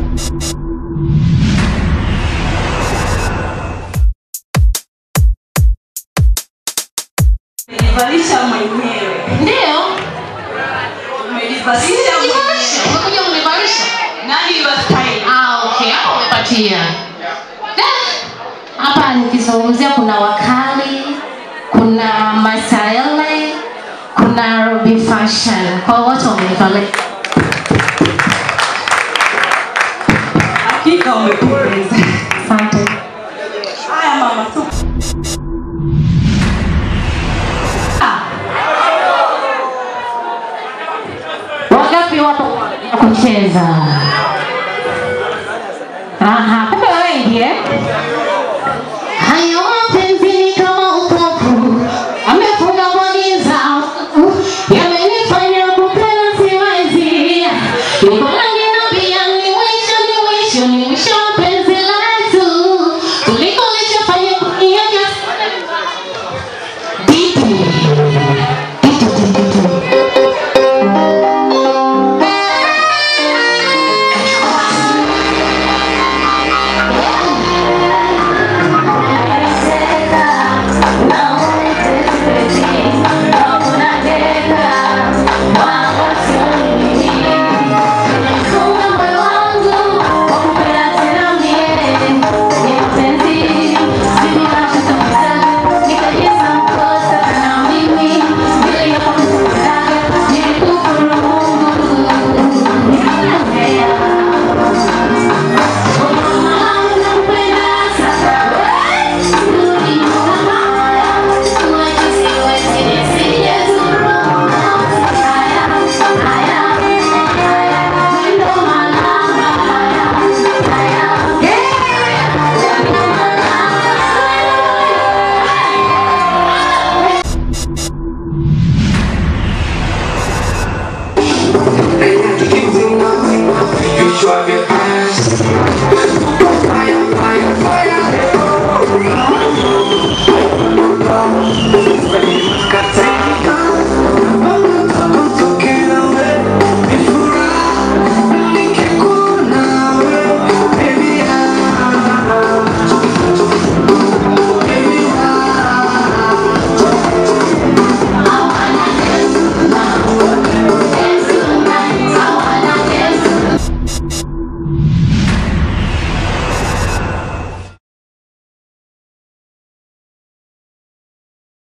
Nilivalisha mwenyewe. Ndio. Umelivalisha Univalisha. mwenyewe. Umekuja univalisha. Nani wa style? Ah, okay. Hapo umepatia. Da. Hapa nikizungumzia kuna wakali, kuna Masaele, kuna Ruby Fashion. Kwa wote wamenivalia. Hakika umependeza. Asante. Haya mama, tu. Ah, Wangapi wapo kwa ajili ya kucheza?